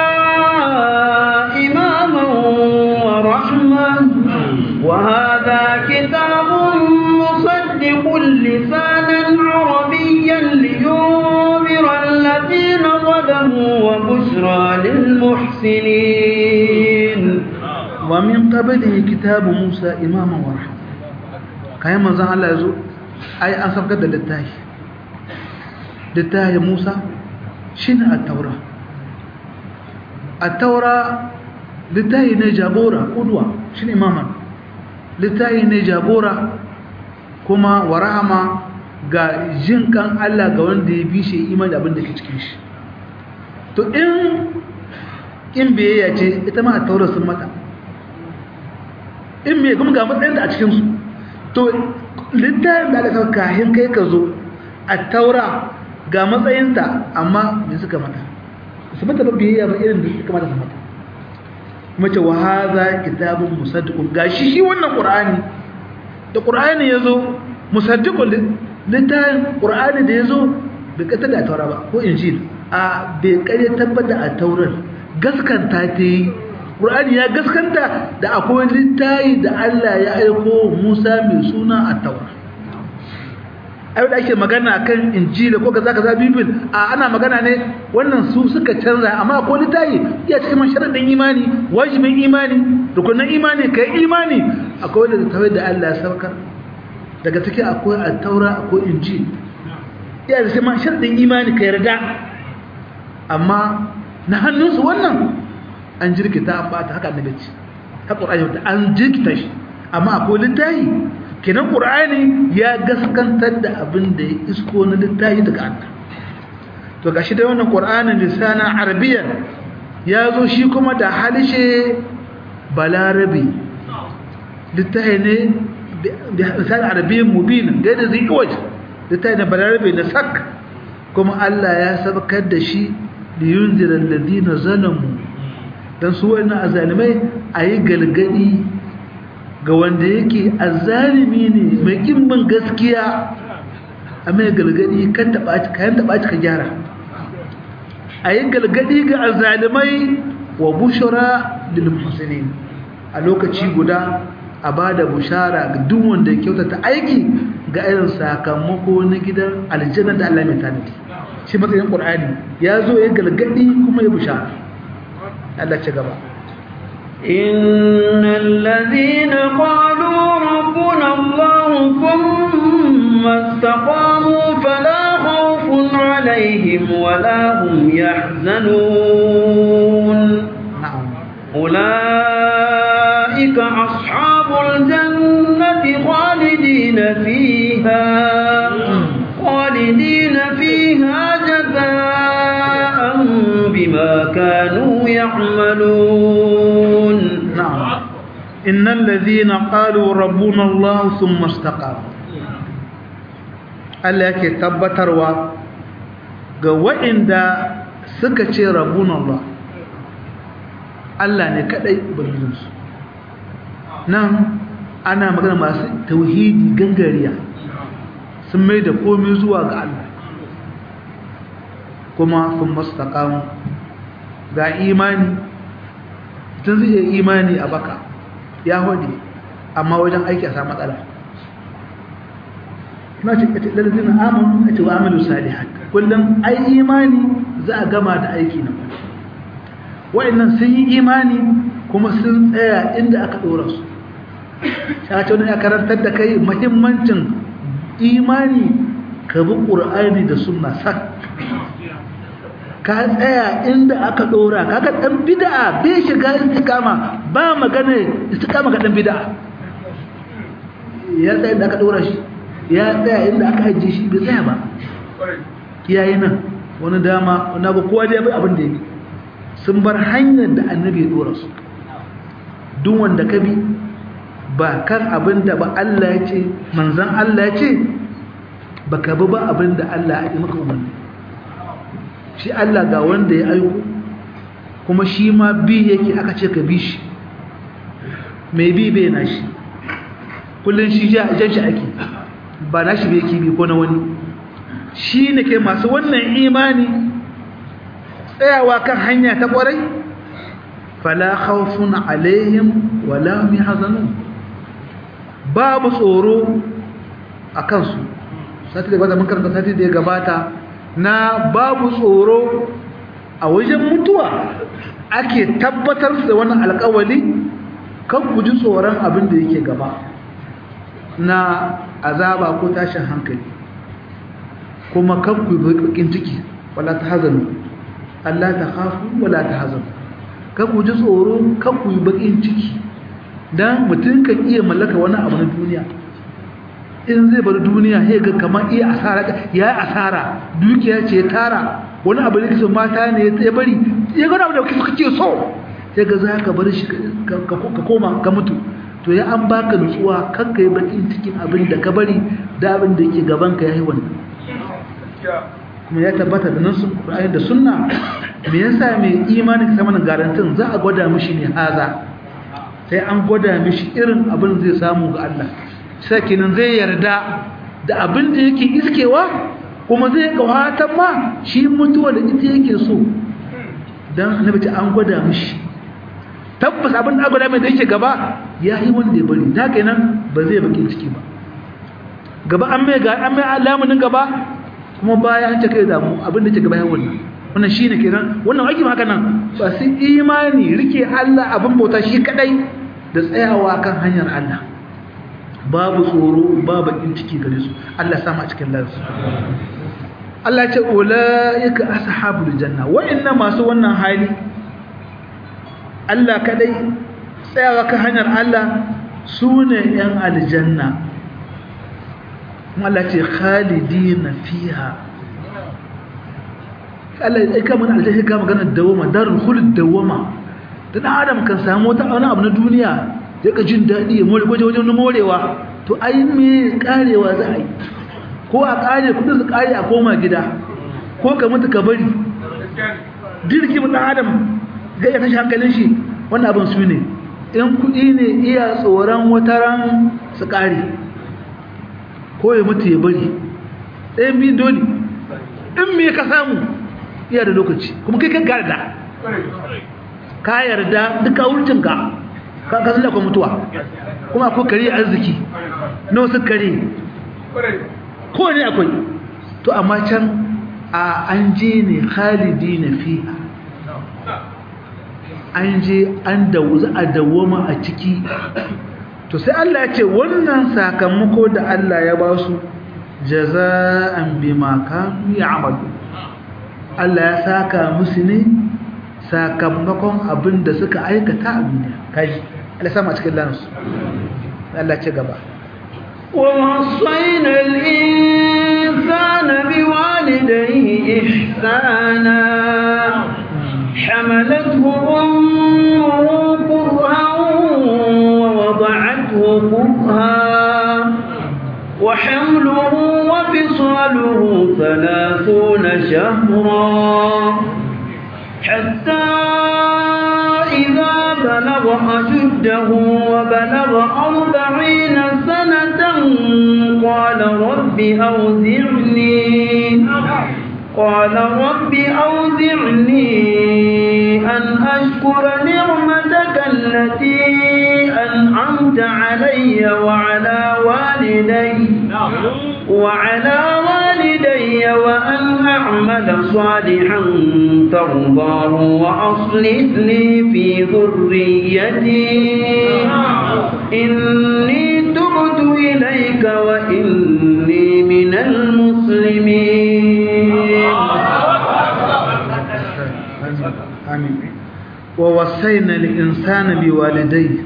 Speaker 2: imaman wa rahman wa hadha kitabun musaddiqun lisanan arabiyyan liyunzira alladhina zalamu wa bushra lil muhsinin
Speaker 1: ومن قبله كتاب موسى إماما ورحمة kayan manzan Allah ya zo ai an saukar da littafi littafi Musa shine at-taura at-taura littafi ne jagora kudwa shine imaman littafi ne jagora kuma wa rahama ga jinkan Allah ga wanda ya bi shi imani abin da ke cikin shi to in in biyayya ce ita ma at-taura sun mata in me kuma ga matsayin da a cikinsu to littafin da aka kawo kahin kai ka zo a taura ga matsayinta amma me suka mata su mata ba biyayya ba irin da suka mata su mata kuma ce wa haza kitabun musaddiqun gashi shi wannan qur'ani da qur'ani yazo musaddiqun littafin qur'ani da yazo bai kata da taura ba ko injil a bai kare tabbata a taurar gaskanta ta yi Qur'ani ya gaskanta da akwai littayi da Allah ya aiko Musa mai suna at-Taura. Ai da ake magana kan Injila ko kaza kaza Bibil a ana magana ne wannan su suka canza amma akwai littayi iya cikin sharadin imani wajibin imani rukunin imani kai imani akwai da tawai da Allah ya saukar daga ciki akwai at-Taura akwai Injil iya cikin sharadin imani kai yarda amma na hannunsu wannan an jirkita an bata haka annabi ce ta qur'ani wanda an jirkita shi amma akwai littafi kenan qur'ani ya gaskantar da abin da ya isko na littafi daga Allah to gashi da wannan qur'anin lisana arabiyyan ya zo shi kuma da halishe balarabi littafi ne da lisana arabiyyan mubin da da zai waje littafi ne balarabi na sak kuma Allah ya sabkar da shi liyunzira alladhina zalamu don su wani azalimai a yi galgadi ga wanda yake azalimi ne mai kimbin gaskiya a mai galgadi kan kayan taɓaci ka gyara a yi galgadi ga azalimai wa bushara lilmuhsinin a lokaci guda a ba da bushara ga duk wanda ya kyautata aiki ga irin sakamako na gidan aljanna da Allah mai tanadi shi matsayin ƙur'ani ya zo ya galgadi kuma ya bushara Allah ci gaba
Speaker 2: إن الذين قالوا ربنا الله ثم استقاموا فلا خوف عليهم ولا هم يحزنون
Speaker 1: نعم
Speaker 2: أولئك أصحاب الجنة خالدين فيها خالدين فيها جزاء بما كانوا يعملون
Speaker 1: نعم إن الذين قالوا ربنا الله ثم استقاموا Allah yake tabbatarwa ga waɗanda suka ce rabbuna Allah Allah ne kadai ubangijinsu nan ana magana masu tauhidi gangariya sun mai da komai zuwa ga Allah kuma sun mastaqamu ga imani tun zai iya imani a baka ya hode amma wajen aiki a samu matsala na ce kace lalazin amanu a ce wa amalu salihat kullum ai imani za a gama da aiki na kwallo wa'annan sun yi imani kuma sun tsaya inda aka ɗora su ta ce wani ya karantar da kai mahimmancin imani ka bi ƙur'ani da sunna sak ka tsaya inda aka dora kaga dan bid'a bai shiga istiqama ba magana istiqama ga dan bid'a ya tsaya inda aka dora shi ya tsaya inda aka ajiye shi bai tsaya ba kiyaye nan wani dama wani abu kowa dai bai abin da yake sun bar hanyar da annabi ya dora su duk wanda ka bi ba kan abin da ba Allah ya ce manzan Allah ya ce ba ka bi ba abin da Allah ya yi maka umarni shi Allah ga wanda ya aiko kuma shi ma bi yake aka ce ka bi shi mai bi bai na shi kullum shi jan shi ake ba na shi bai yake bi ko na wani shi ne ke masu wannan imani tsayawa kan hanya ta kwarai fala khawfun alaihim wala hum yahzanun babu tsoro a kansu sati da gabata mun karanta sati da ya gabata na babu tsoro a wajen mutuwa ake tabbatar da wannan alƙawali kan ku ji tsoron abin da yake gaba na azaba ko tashin hankali kuma kan ku yi bakin ciki wala ta hazanu Allah ta khafu wala ta hazanu kan ku ji tsoro kan ku yi bakin ciki dan mutum kan iya mallaka wani abu na duniya in zai bar duniya sai ga kamar iya asara ya asara dukiya ce tara wani abu da kake mata ne ya bari ya ga abu da kake so sai ga za ka bar shi ka koma ka mutu to ya an baka nutsuwa kan kai bakin cikin abin da ka bari da abin da yake gaban ka yayi wannan kuma ya tabbata da nasu Qur'ani da sunna me yasa mai imani ka samu garantin za a gwada mishi ne haza sai an gwada mishi irin abin zai samu ga Allah sai kenan zai yarda da abin da yake iskewa kuma zai kawatan ma shi mutuwa da ita yake so dan annabi ta an gwada mishi tabbas abin da gwada mai da yake gaba ya yi wanda ya bari ta kenan ba zai bakin ciki ba gaba an mai ga an mai alamunin gaba kuma baya an ta kai damu abin da ke gaba ya wannan wannan shine kenan wannan aiki haka nan ba su imani rike Allah abin bauta shi kadai da tsayawa kan hanyar Allah babu tsoro babu bakin ciki gare su Allah ya sama a cikin lansu Allah ce ulaika ashabul janna wa'annan masu wannan hali Allah kadai tsayawa kan hanyar Allah sune yan aljanna kuma Allah ce khalidina fiha Allah ya kama aljanna kama magana dawama darul khuld dawama dan adam kan samu wata wani abu na duniya ya ka jin daɗi ya more gwaje wajen morewa to ai me karewa za a yi ko a kare kudin su kare a koma gida ko ka mutu ka bari dirki mu dan adam ga ya tashi hankalin shi wannan abin su ne in kuɗi ne iya tsoron wataran su kare ko ya mutu ya bari ɗayan biyu dole in me ka samu iya da lokaci kuma kai kan yarda ka yarda duka wurcinka ka ka zalla ko mutuwa kuma ko kare arziki no su kare ko ne akwai to amma can a an je ne khalidina fiha an je an dawo a dawoma a ciki to sai Allah ya ce wannan sakamako da Allah ya ba su jaza'an bima kanu ya'malu Allah ya saka musu ne sakamakon abin da suka aikata a duniya kai Allah sama cikin lansu Allah ce gaba
Speaker 2: ووصينا الإنسان بوالديه إحسانا حملته أمه كرها ووضعته كرها وحمله وفصاله ثلاثون شهرا حتى إذا بلغ أشده وبلغ أربعين سنة قال رب أوزعني قال رب أوزعني أن أشكر نعمتك التي أنعمت علي وعلى والدي وعلى والدي وأن أعمل صالحا ترضاه وأصلح لي في ذريتي إني تبت إليك وإني من المسلمين
Speaker 1: amin wa wasaina lil insani bi walidayhi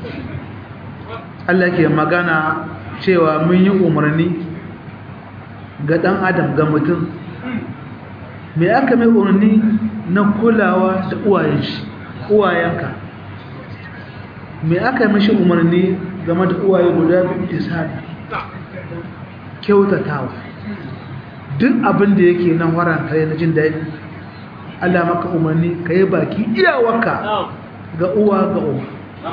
Speaker 1: Allah ke magana cewa mun yi umarni ga dan adam ga mutum me aka mai umarni na kulawa da uwayen shi uwayenka me aka mishi umarni game da uwaye guda biyu tisali kyautatawa duk abin da yake nan waranta na jin daɗi Allah maka umarni ka yi baki iyawarka ga uwa ga uwa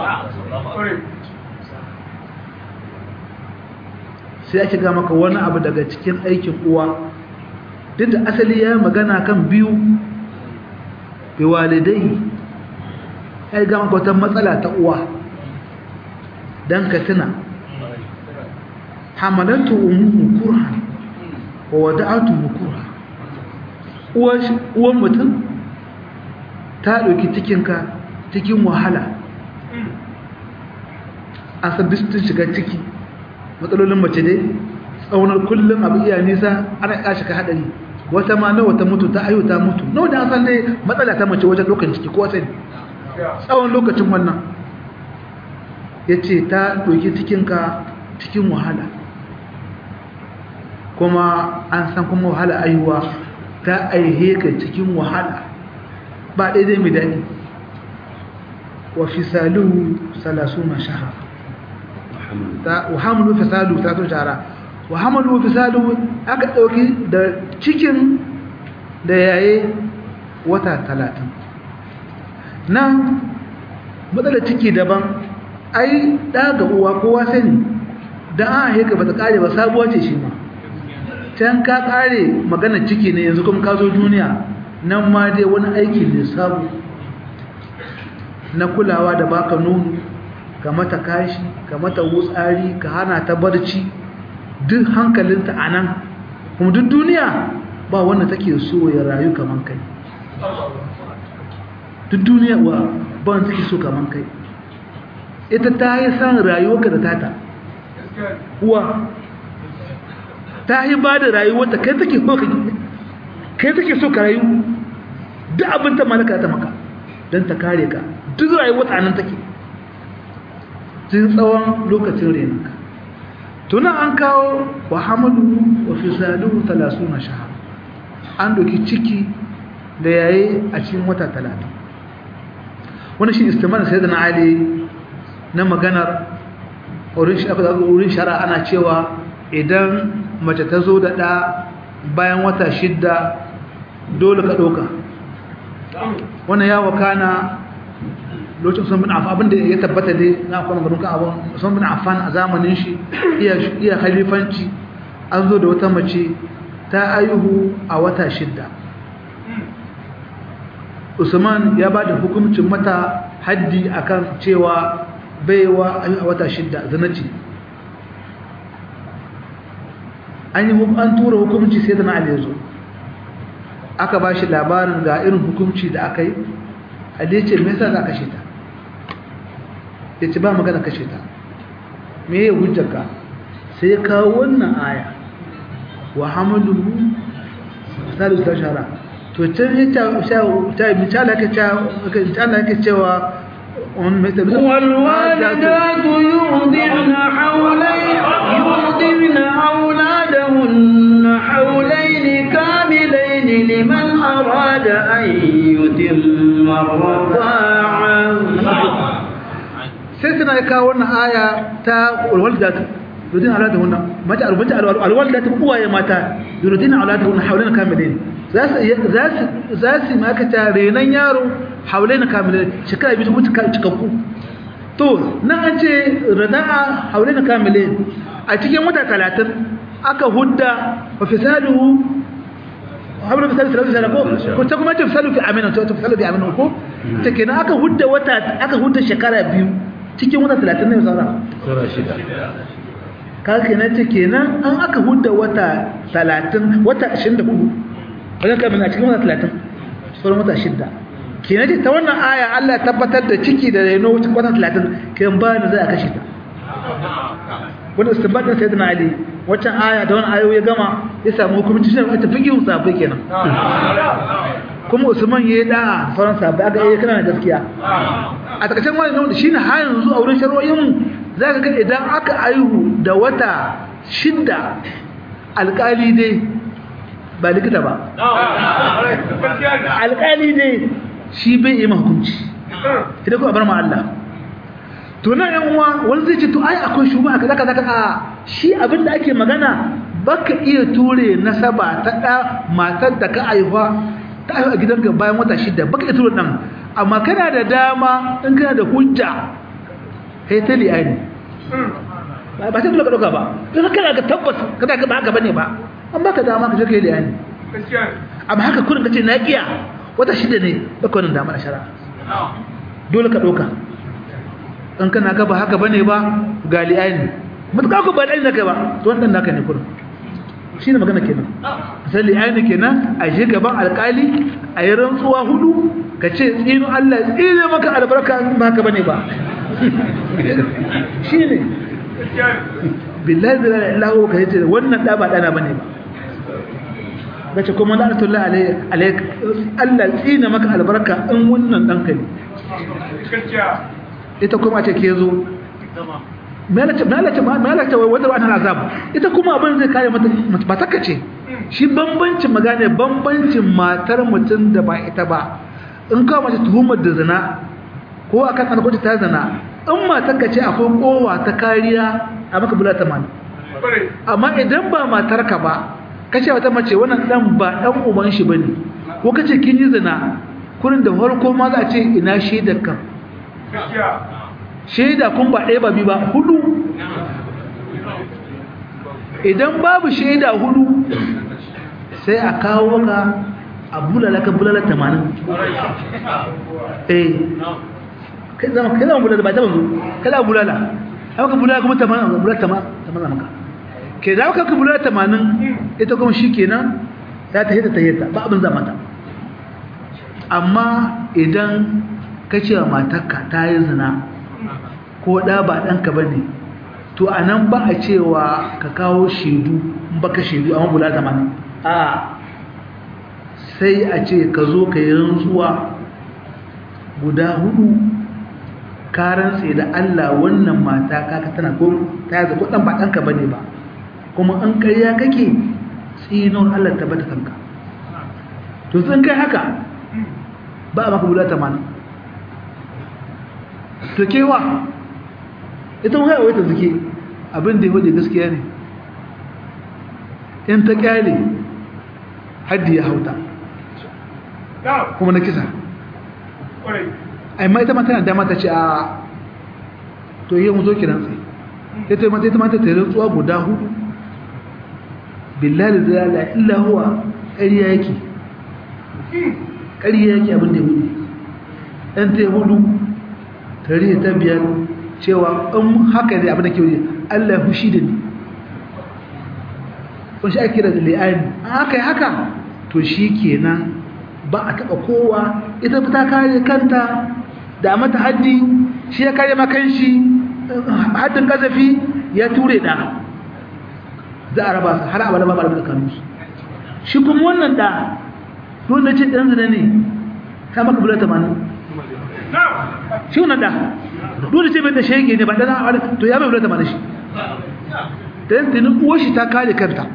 Speaker 1: sai ake ga maka wani abu daga cikin aikin uwa duk da asali ya magana kan biyu bi walidai ya ga maka wata matsala ta uwa don ka tuna hamalatu umuhu kurhan wa wada'atu kurhan uwan mutum ta ɗauki cikinka cikin wahala an san duk shiga ciki matsalolin mace dai tsaunar kullum abu iya nisa ana kashi ka haɗari wata ma nawa ta mutu ta ayo ta mutu nawa da an san dai matsala ta mace wajen lokacin ciki ko sani tsawon lokacin wannan ya ce ta ɗauki cikinka cikin wahala kuma an san kuma wahala aihuwa ta aihe ka cikin wahala ba daidai mai daɗi wa fisaluhu salasuna shahar wa hamalu fisaluhu salasuna shahara wa hamalu fisaluhu aka ɗauki da cikin da yaye wata talatin nan matsalar ciki daban ai ɗaga uwa kowa sani don an haika ba ta ƙare ba sabuwa ce shi ma can ka kare magana ciki ne yanzu kuma ka zo duniya nan ma dai wani aiki ne sabu na kulawa da baka nono ka mata kashi ka mata wutsari ka hana ta barci duk hankalinta a nan kuma duk duniya ba wanda take so ya rayu kaman kai duk duniya wa ba wanda take so kaman kai ita ta yi san rayuwarka da tata uwa ta yi ba da rayuwarta kai take so ka kai take so ka rayu duk abin ta malaka ta maka don ta kare ka duk rayuwarta nan take tun tsawon lokacin renanka tunan an kawo wa hamadu wa fisaluhu talasuna shahar an doki ciki da yayi a cikin wata talatin wani shi istimar sai da na ali na maganar wurin shara ana cewa idan mace ta zo da ɗa bayan wata shidda dole ka ɗauka wannan ya wakana lokacin sun bin afan abinda ya tabbata dai na kuma gudun kan abin sun bin afan a zamanin shi iya halifanci an zo da wata mace ta ayuhu a wata shidda usman ya ba da hukuncin mata haddi akan cewa baiwa a wata shidda zanaci an yi an tura hukunci sai da na aliyu aka ba shi labarin ga irin hukunci da aka yi aliyu ce me yasa za kashe ta ya ce ba magana kashe ta me ya hujjaka sai ya kawo wannan aya wa hamaluhu misali ta shara to can ya ta misali ake cewa
Speaker 2: والوالدات يرضعن حولين يرضعن أولادهن حولين كاملين لمن أراد أن يتم الرضاعة
Speaker 1: sai suna ya kawo wannan aya ta walwaldatu yurdin auladahunna mata alwalda alwaldatu uwaye mata yurdin auladahunna hawlan kamilin za su za su za su maka ta renan yaro hawlan kamilin shekara biyu mutu cikakku to nan an ce rada'a hawlan kamilin a cikin wata 30 aka hudda wa fisaluhu hablu fisalu salatu salako ko ta kuma ta fisalu fi amina ta fisalu fi amina ko ta kenan aka hudda wata aka hudda shekara biyu cikin wata 30 ne saura
Speaker 3: Sura shida.
Speaker 1: ka kenan ce kenan an aka hudda wata 30 wata 24 wajen kamin a cikin wata 30 sauran wata shidda kenan ce ta wannan aya Allah ya tabbatar da ciki da reno cikin wata 30 kan ba da za a kashe ta wanda istinbatin sayyidina ali waccan aya da wannan ayoyi gama ya samu hukunci shi ne ta fiqihun sahabbai kenan kuma usman ya yi da sauran sabai aka yi kana da gaskiya a takaice wani nan shine har yanzu a wurin shari'o'in za ka ga idan aka aihu da wata shidda alkali dai ba likita ba alkali dai shi bai yi hukunci idan kuma bar ma Allah to nan yan uwa wani zai ce to ai akwai shuba kaza kaza kaza shi abin da ake magana baka iya ture nasaba ta da matar da ka aihuwa ta aihu a gidanka bayan wata shida baka iya ture dan amma kana da dama in kana da hujja kai ta liyani ba ta dole ka dauka ba don kana ga tabbas kada ka ba haka bane ba an baka dama ka je kai liyani amma haka kurin kace na kiya wata shida ne baka wannan dama da shari'a dole ka dauka in kana ga ba haka bane ba ga liyani mutuka ku ba dai naka ba to wannan naka ne kurin shine magana kenan sai liyani kenan a je gaban alkali a yi rantsuwa hudu ka ce tsino Allah tsine maka albarka in ba haka bane ba shine billahi billahi illahu ka yace wannan da ba dana bane ba bace kuma la'natullahi alayhi alayk Allah tsina maka albarka in wannan danka ne ita kuma ce ke zo malace malace malace wanda ba ana azab ita kuma abin zai kare mata ba ta kace shi bambancin magana bambancin matar mutum da ba ita ba in ka mace tuhumar da zina ko akan alƙawari ta zina in matar ka ce akwai kowa ta kariya a maka bula tamanin amma idan ba matar ka ba kace wata mace wannan dan ba dan uban shi bane ko kace kin yi zina kurin da farko ma za a ce ina shaidar kan shaida kun ba ɗaya ba bi ba hudu idan babu shaida hudu sai a kawo ka a bulala ka bulala tamanin eh kai zama kai zama bulala ba ta banzu kada bulala haka bulala kuma tamanin bulala tamanin maka ke da haka ka bulala tamanin ita kuma shi kenan za ta hita ta hita ba abin zama ta amma idan ka ce wa matarka ta yi zina ko ɗa ba ɗanka ba ne to a nan ba a cewa ka kawo shaidu ba ka shaidu amma bulala tamanin a sai a ce ka zo ka yi rantsuwa guda hudu ka rantse da Allah wannan mata kaka tana ko ta yaza ko dan ba danka bane ba kuma an ƙarya kake tsinon Allah ta bata kanka to sun kai haka ba maka bulata mana to kewa ita mun haihuwa ta zuke abin da ya waje gaskiya ne in ta kyale haddi ya hauta kuma na kisa amma ita mata na dama ta ce a to yi mu zo kiran sai ita mata ita mata ta yi rantsuwa guda hudu billahi da la illa huwa ƙarya yake ƙarya yake abin da ya hudu ɗan ta yi hudu tare ta biyar cewa in haka ne abin da ke wuce Allah ya fushi da ni kun shi ake da li'ani aka yi haka to shi kenan ba a taɓa kowa ita ta kare kanta da mata haddi shi ya kare makan shi haddin kazafi ya ture da za a raba su har abada ba da kanunsu shi kuma wannan da wanda ce ɗan zina ne ta maka bula tamanin shi wannan da dole ce bai da shege ne ba ɗan to ya bai bula tamanin shi da yin tuni uwar shi ta kare kanta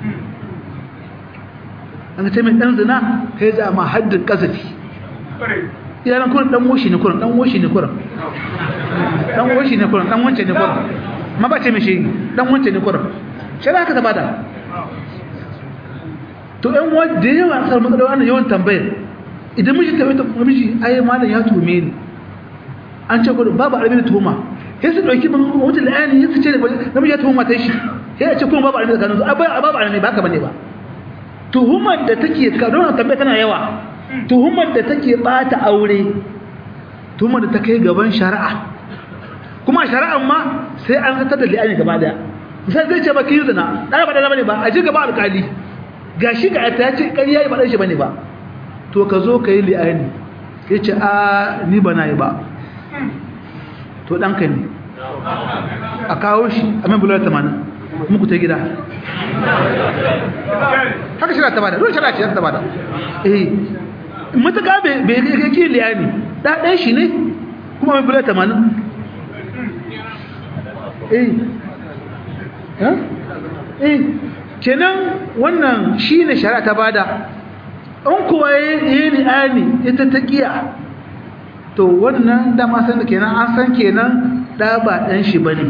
Speaker 1: an ce mai ɗan zina kai za ma haddin kazafi iyalan kurin dan woshi ne kurin dan woshi ne kurin dan woshi ne kurin dan wance ne kurin ma ba ce mai shi dan wance ne kurin shi haka ta bada to ɗan wanda yawa a sarmar da wannan yawan tambayar idan miji ta wata miji ai malam ya tume ni an ce kurin babu arabi da tuhuma sai su dauki ban wata la'ani sai su ce namiji ya tuhuma ta shi sai ya ce kuma babu arabi da kanunsu ai babu arabi ba haka bane ba tuhumar da take ka don tambaya tana yawa tuhumar da take bata aure tuhumar da ta kai gaban shari'a kuma shari'an ma sai an zata da li'ani gaba daya sai zai ce baki zina dai ba da bane ba a ji gaba alkali gashi ga ta ce ƙarya ba dan shi bane ba to ka zo ka yi li'ani yace a ni ba na yi ba to danka ne a kawo shi a mai bular 80 muku ta gida haka shirya ta bada dole shirya ce ta bada eh matuƙa bai kake liyani ɗaɗen shi ne kuma mai bula tamanin eh eh kenan wannan shi ne shari'a ta bada in kuwa ya yi liyani ita ta ƙiya to wannan dama san da kenan an san kenan ɗa ba ɗan shi ba ne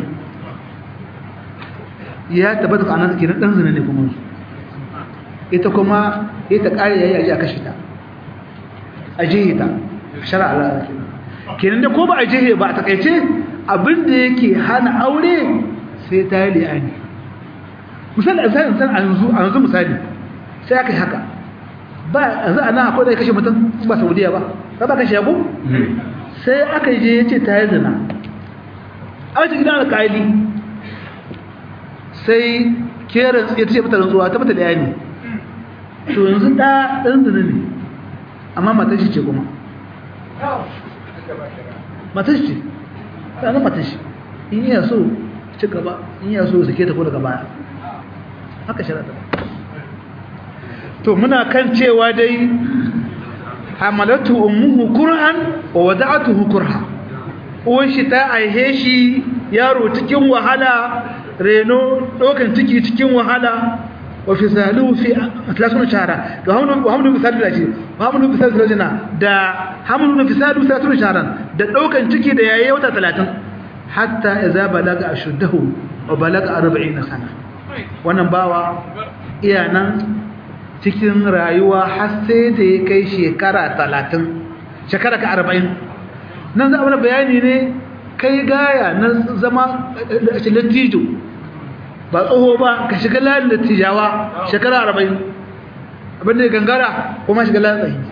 Speaker 1: ya tabbata ka anan kenan ɗan zina ne kuma ita kuma ita ƙari ya yi aji a kashe ta a jihe ta shara Allah kenan da ko ba a jihe ba a takaice abinda yake hana aure sai ta yi li'ani misali a misali misali a yanzu misali sai aka yi haka ba yanzu a nan akwai da ya kashe mutum ba saudiya ba ba ba kashe yago sai aka je ya ce ta yi zina a wata gidan alƙali sai kerin ya ce mata rantsuwa ta mata li'ani to yanzu ɗa ɗan zina ne amma matashi ce kuma matashi ce ɗana matashi in iya so ci gaba in iya so sake ta ko daga baya haka shirata to muna kan cewa dai hamalatu ummuhu kurhan wa wada'atuhu kurha uwan shi ta aihe shi yaro cikin wahala reno ɗaukan ciki cikin wahala وفصاله في 30 شهرا وحمل وحمل بفصال الأجي وحمل بفصال الأجنة دا حمل بفصال 30 شهرا دا دوكان ciki da yayi wata 30 hatta idza balaga ashuddahu wa balaga 40 sana wannan bawa iya nan cikin rayuwa har sai da ya kai shekara 30 shekara ka 40 nan za a bayani ne kai gaya na zama lattijo ba tsoho ba ka shiga layin da tijawa shekara arba'in abinda ya gangara kuma shiga layin tsayi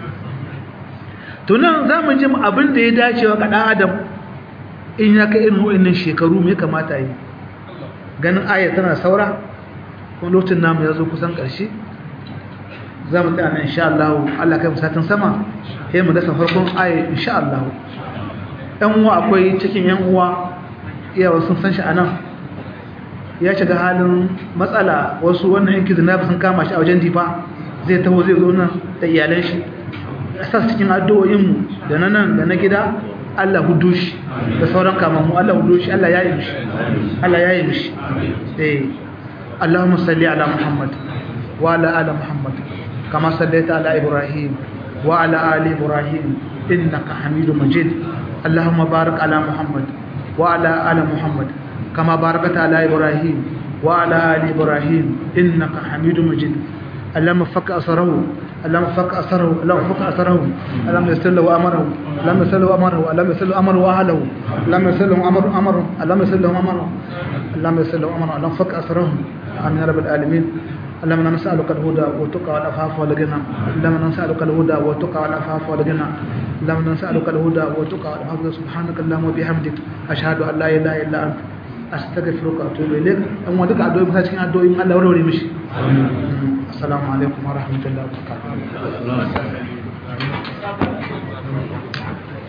Speaker 1: tunan za mu ji abinda ya dacewa ga ɗan adam in ya kai irin wa'annan shekaru mai kamata yi ganin ayat tana saura kuma lokacin namu ya zo kusan ƙarshe za mu tsaya na insha Allah Allah kai musatin sama sai mu dasa farkon ayat insha Allah ɗan uwa akwai cikin yan uwa iyawa sun san shi a nan ya shiga halin matsala wasu wannan yanki zinabi sun kama shi a wajen difa zai taho zai zo nan da iyalan shi a sa cikin addu'o'inmu da na nan da na gida Allah hudu shi da sauran kamammu Allah hudu shi Allah ya yi mishi Allah ya yi mishi eh Allahumma salli ala Muhammad wa ala ali Muhammad kama sallaita ala Ibrahim wa ala ali Ibrahim innaka Hamidum Majid Allahumma barik ala Muhammad wa ala ali Muhammad كما باركت على إبراهيم وعلى آل إبراهيم إنك حميد مجيد اللهم فك أسره اللهم فك أسره اللهم فك أسره اللهم يسر له أمره اللهم يسر له أمره اللهم يسر له أمره وأهله اللهم يسر له أمره أمره اللهم يسر له أمره اللهم يسر له أمره اللهم فك أسره آمين يا رب العالمين اللهم نسألك الهدى والتقى والعفاف والغنى اللهم نسألك الهدى والتقى والعفاف والغنى اللهم نسألك الهدى والتقى والعفاف سبحانك اللهم وبحمدك أشهد أن لا إله إلا أنت astaghfiruka wa atubu ilayk an wa duka addu'o'i masa cikin addu'o'in Allah warware mishi assalamu alaikum wa rahmatullahi wa barakatuh